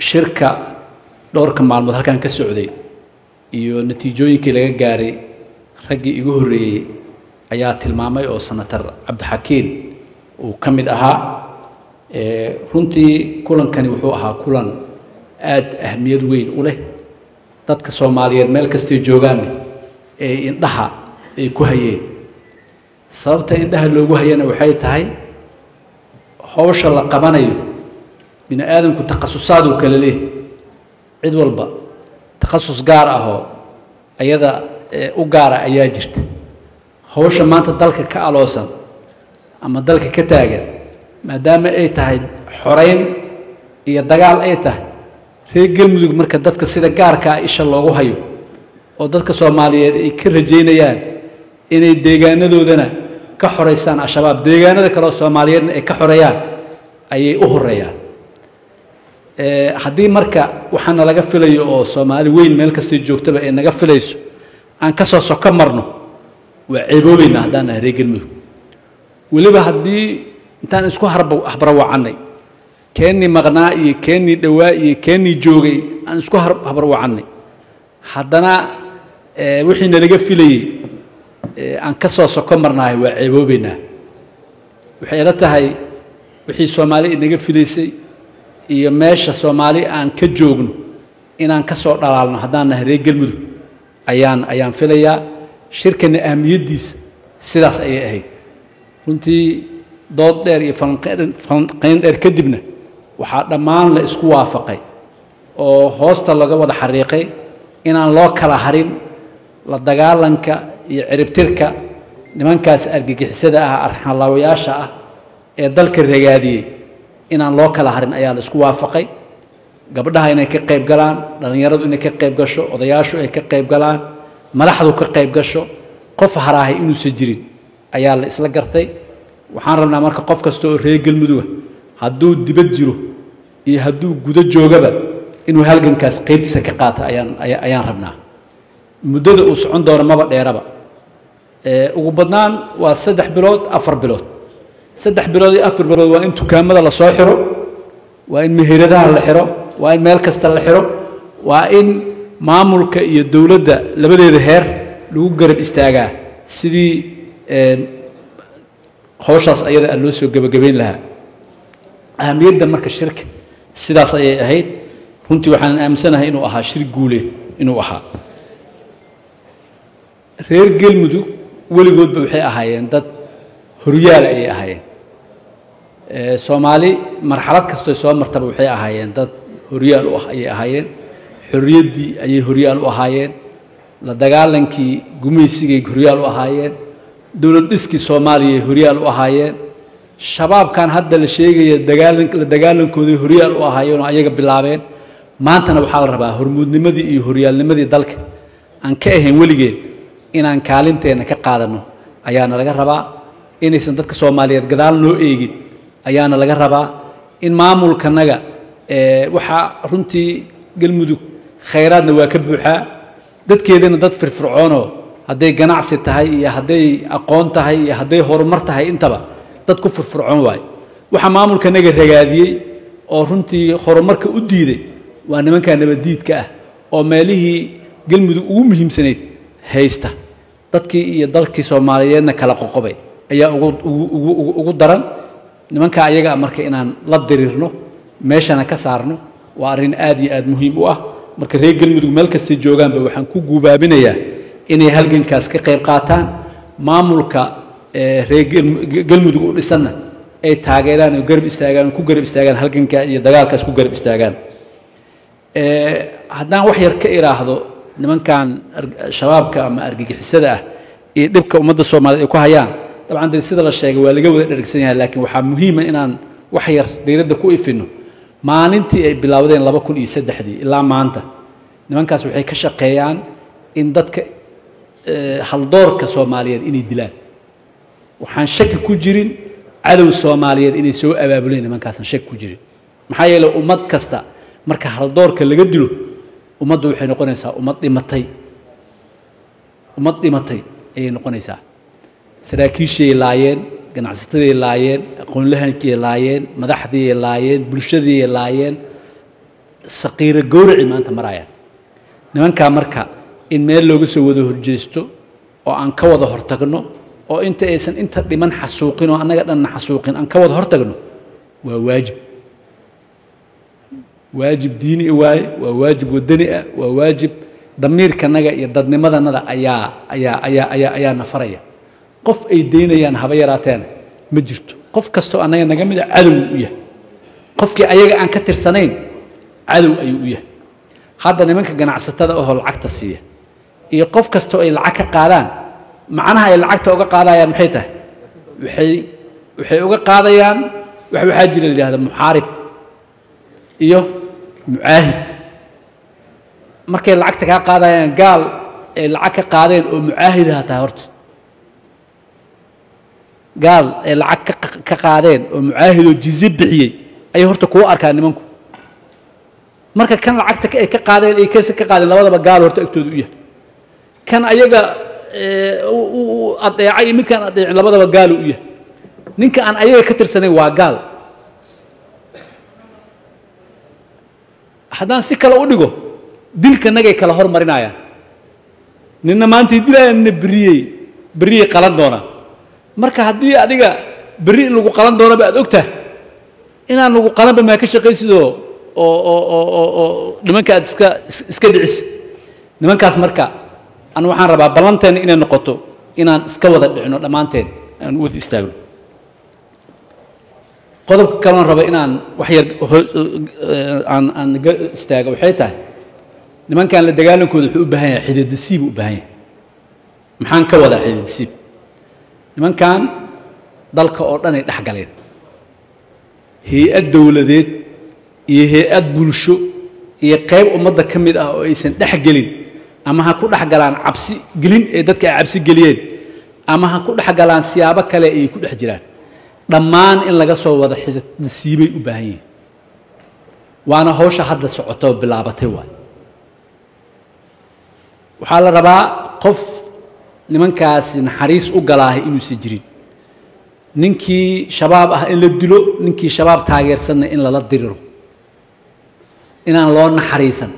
shirka dhowrka maalmood halkan ka socday iyo natiijooyinkii laga gaaray raggii igu horreeyey ayaa tilmaamay oo senator cabdixakiin uu ka mid ahaa runtii kulankani wuxuu ahaa kulan aada ahmiyad weyn u leh dadka soomaaliyeed meel kastay joogaanne ee indhaha ay ku hayeen sababta indhaha loogu hayana waxay tahay howsha la qabanayo bini aadamku takhasusaaduu kala leeh cid walba takhasus gaar ahoo ayada u gaara ayaa jirta howsha maanta dalka ka aloosan ama dalka ka taagan maadaama ay tahay xorayn iyo dagaal ay tahay reer galmudug marka dadka sida gaarka ah isha loogu hayo oo dadka soomaaliyeed ay ka rajaynayaan inay deegaanadoodana ka xoraystaan al-shabaab deegaanada kaleoo soomaaliyeedna ay ka xoreeyaan ayay u horeeyaan haddii marka waxaana laga filayo oo soomaali weyn meel kastay joogtaba ay naga filayso aan ka soo soko marno waa ceeboobeynaa haddaan nahay reer galmudug weliba haddii intaan isku habarwacannay keennii maqnaa iyo keennii dhowaa iyo keennii joogay aan isku habarwacannay haddana wixii nalaga filayey aan ka soo soko marnahay waa ceeboobeynaa waxay ila tahay wixii soomaali inaga filaysay iyo meesha soomaali aan ka joogno inaan ka soo dhalaalno haddaan nahay reer galmudug ayaan ayaan filayaa shirkana ahmiyaddiisa sidaas ayay ahayd runtii dood dheer iyo falanqayn dheer kadibna waxaa dhammaan la isku waafaqay oo hoosta laga wada xariiqay inaan loo kala harin la dagaalanka iyo ciribtirka nimankaas argagixisada ah arxanlaawayaasha ah ee dalka ragaadiyey inaan loo kala harin ayaa la isku waafaqay gabdhaha inay ka qayb galaan dhallinyaradu inay ka qayb gasho odayaashu ay ka qayb galaan madaxdu ka qayb gasho qof haraahay inuusan jirin ayaa la isla gartay waxaan rabnaa marka qof kasta oo reer galmuduga hadduu dibad jiro iyo hadduu gudo joogaba inuu halgankaas qaybtiisa ka qaato ayaan ayaan rabnaa muddada uu socon doono maba dheeraba ugu badnaan waa saddex bilood afar bilood saddex bilood iyo afar bilood waa in dukaamada la soo xiro waa in meheradaha la xiro waa in meel kasta la xiro waa in maamulka iyo dowladda labadeeda heer lagu garab istaagaa sidii howshaas ayada loo soo gebagabayn lahaa ahamiyadda marka shirka sidaas ayay ahayd runtii waxaan aaminsanahay inuu ahaa shir guuleed inuu ahaa reer galmudug weligoodba waxay ahaayeen dad horyaala ayay ahaayeen soomaali marxalad kastoy soo martaba waxay ahaayeen dad horyaal u ah ayay ahaayeen xorriyaddii ayay horyaal u ahaayeen la dagaalankii gumaysigay horyaal u ahaayeen dowlad dhiskii soomaaliyay horyaal u ahaayeen shabaabkan hadda la sheegaya dagaalan la dagaalankooday horyaal u ahaayeen oo ayaga bilaabeen maantana waxaa la rabaa hormuudnimadii iyo horyaalnimadii dalka aan ka ahayn weligeed inaan kaalinteenna ka qaadanno ayaana laga rabaa inaysan dadka soomaaliyeed gadaal noo eegin ayaana laga rabaa in maamulkanaga waxaa runtii galmudug khayraadna waa ka buuxaa dadkeedana dad firfircoonoo hadday ganacsi tahay iyo hadday aqoon tahay iyo hadday horumar tahay intaba dad ku firfircoon waayo waxaa maamulkanaga ragaadiyey oo runtii horumarka u diiday waa nimankaa nabaddiidka ah oo meelihii galmudug ugu muhiimsanayd haysta dadkii iyo dalkii soomaaliyeedna kala qoqobay ayaa ugu daran nimankaa ayaga marka inaan la diriirno meeshana ka saarno waa arrin aad iyo aad muhiim u ah marka reer galmudug meel kastay joogaanba waxaan ku guubaabinayaa inay halgankaas ka qayb qaataan maamulka reer galmudug u dhisanna ay taageeraan oo garab istaagaan ku garab istaagaan halganka iyo dagaalkaas ku garab istaagaan haddaan wax yar ka idhaahdo nimankan shabaabka ama argagixisada ah iyo dhibka ummadda soomaaliyeed ay ku hayaan dabcan dee sida la sheegay waa laga wada dhergsan yahay laakiin waxaa muhiima inaan wax yar dayladda ku ifino maalintii ay bilaawdeen laba kun iyo saddexdii ilaa maanta nimankaas waxay ka shaqeeyaan in dadka haldoorka soomaaliyeed inay dilaan waxaan shaki ku jirin cadow soomaaliyeed inay soo abaabuleen nimankaasan shaki ku jirin maxaa yeeley ummad kasta marka haldoorka laga dilo ummaddu waxay noqonaysaa ummad dhimatay ummad dhimatay ayay noqonaysaa saraakiishiay laayeen ganacsataday laayeen aqoonlahankiyay laayeen madaxdiiyay laayeen bulshadiiyay laayeen saqiiro gowraci maanta marayaan nimankaa marka in meel looga soo wada horjeesto oo aan ka wada hortagno oo inta aysan inta dhiman xasuuqin oo annaga dhanna xasuuqin aan ka wada hortagno waa waajib waajib diini waaye waa waajib wadani ah waa waajib damiirkanaga iyo dadnimadanada ayaa ayaa ayaa ayaa ayaa nafaraya qof ay daynayaan haba yaraateena ma jirto qof kastoo annaga naga mida cadow u yahay qofkii ayaga aan ka tirsanayn cadow ayuu u yahay hadda nimanka ganacsatada ahoo lacagta siiya iyo qof kastoo ay lacag ka qaadaan macnaha ay lacagta uga qaadayaan maxay tahay waxay waxay uga qaadayaan wax waxaa jira la yidhahda muxaarib iyo mucaahid markay lacagta kaa qaadayaan gaal ay lacag ka qaadeen oo mucaahidaha tahay horta gaal ay lacag ka qaadeen oo mucaahidoo jize bixiyey ayay horta kuu arkaan nimanku marka kan lacagta ay ka qaadeen ay kese ka qaadeen labadaba gaal horta agtooda u yahay kan ayaga adeecay iyo midkaan adeecin labadaba gaalu u yahay ninka aan ayaga ka tirsanayn waa gaal haddaan si kale u dhigo dilkanagay kala hormarinayaan ninna maantay dilayaan nina beriyey beriyey qalan doonaa marka haddii adiga berri in lagu qalan doonaba aad ogtahay inaan lagu qalanba maa ka shaqaysidoo oo oo oo oo oo nimanka aad iska iska dhicisid nimankaas marka anu waxaan rabaa ballanteena inay noqoto inaan iska wada dhicino dhammaanteen aan u wada istaagno qodobka kaloon raba inaan wax yar aan aan istaago waxay tahay nimankan la dagaalankooda wuxuu u baahan yahay xididasiib u baahan yahay maxaan ka wadaa xididasiib nimankan dalka oo dhan ay dhex galeen hay-ad dowladeed iyo hay-ad bulsho iyo qayb ummadda ka mid ah oo aysan dhex gelin ama ha ku dhex galaan cabsi gelin ee dadka ay cabsi geliyeen ama ha ku dhex galaan siyaabo kale ay ku dhex jiraan dhammaan in laga soo wada xididasiibay u baahan yihiin waana hawsha hadda socotoo bilaabatay waay waxaa la rabaa qof nimankaasi naxariis u galaahay inuusan jirin ninkii shabaab ah in la dilo ninkii shabaab taageersanna in lala diriro inaan loo naxariisan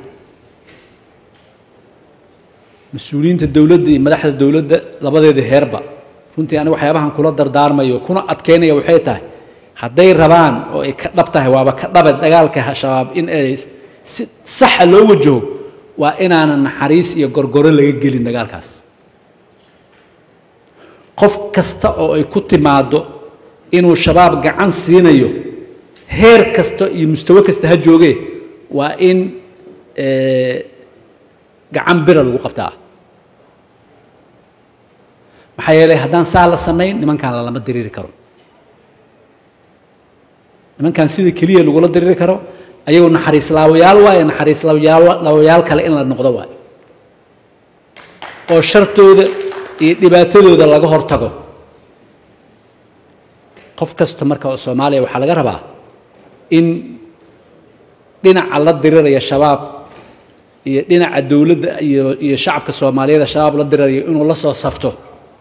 mas-uuliyiinta dowladda iyo madaxda dowladda labadeeda heerba runtii aniga waxyaabahan kula dardaarmayo kuna adkeynaya waxay tahay hadday rabaan oo ay ka dhab tahay waaba ka dhabe dagaalka shabaab in ay si saxa loo wajaho waa inaanan naxariis iyo gorgoro laga gelin dagaalkaas qof kasta oo ay ku timaaddo inuu shabaab gacan siinayo heer kasta iyo mustawo kasta ha joogee waa in gacan bira lagu qabtaa maxaa yeelay haddaan saa la samayn nimankan lalama diriiri karo nimankan sida keliya lagula diriiri karo ayagoo naxariis laawayaal waaye naxariis laawayaal kale in la noqdo waaye oo shartooda iyo dhibaatadooda laga hortago qof kasta marka oo soomaaliya waxaa laga rabaa in dhinaca la diriraya shabaab iyo dhinaca dowladda iyo iyo shacabka soomaaliyeed shabaab la dirirayo inuu la soo safto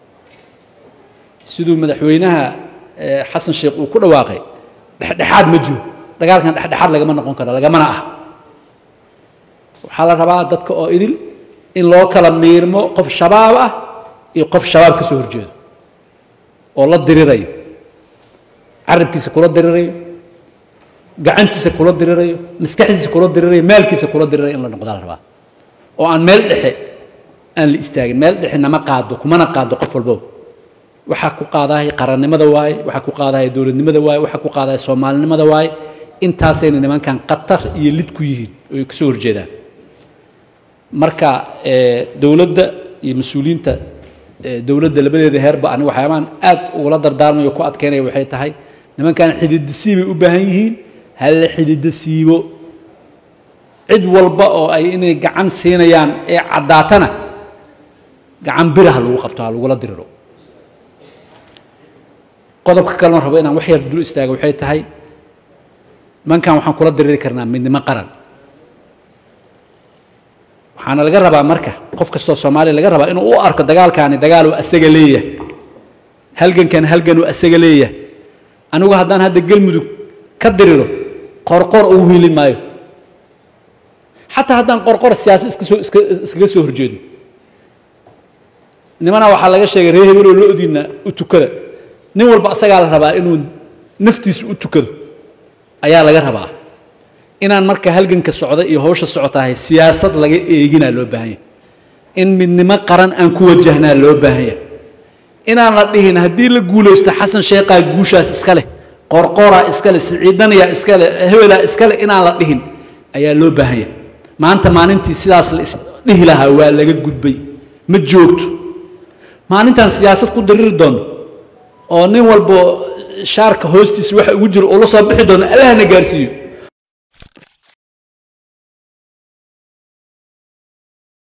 siduu madaxweynaha xasan sheekh uu ku dhawaaqay dhexdhexaad ma jiro dagaalkan dhexdhexaad lagama noqon karo lagamana ah waxaa la rabaa dadka oo idil in loo kala miirmo qof shabaab ah iyo qof shabaab ka soo horjeedo oo la dirirayo carabkiisa kula dirirayo gacantiisa kula dirirayo maskaxdiisa kula dirirayo maalkiisa kula dirirayo in la noqdaa la rabaa oo aan meel dhexe aan la istaagin meel dhexe nama qaado kumana qaado qof walbow waxaa ku qaadahay qarannimada waaye waxaa ku qaadahay dowladnimada waaye waxaa ku qaadahay soomaalinimada waaye intaasayna nimankan qatar iyo lid ku yihiin oy ka soo horjeedaan marka dowladda iyo mas-uuliyiinta dowladda labadeeda heerba ani waxyaabaan aad ugula dardaarmayo ku adkeynaya waxay tahay nimankan xididasiibay u baahan yihiin hala xididasiibo cid walba oo ay inay gacan siinayaan ee caddaatana gacan bira ha lagu qabto ha lagula diriro qodobka kalena rabo inaan wax yar dul istaago waxay tahay nimankan waxaan kula diriri karnaa midnimo qaran waxaana laga rabaa marka qof kastoo soomaaliya laga rabaa inuu u arko dagaalkaani dagaaluu asaga leeyahay halgankan halganuu asaga leeyahay anigu haddaan hadda gelmudug ka diriro qoorqoor ugu hiilin maayo xataa haddaan qorqor siyaasad iska soo iska iskaga soo horjeedno nimana waxaa laga sheegay reer hebeloo lo-diina u tukada nin walba asagaa la rabaa inuu naftiisa u tukado ayaa laga rabaa inaan marka halganka socda iyo hawsha socotahay siyaasad laga eeginaa loo baahan yahay in midnimo qaran aan ku wajahnaa loo baahan yahay inaan la dhihin haddii la guulaysto xasan sheekhaa guushaas iska leh qorqoraa iska leh siciidanayaa iska leh hebelaa iska leh inaan la dhihin ayaa loo baahan yahay maanta maalintii sidaas la isdhihi lahaa waa laga gudbay ma joogto maalintaan siyaasad ku dariri doono oo nin walbo shaarka hoostiisa waxa ugu jiro ula soo bixi doono allahna gaarsiiyo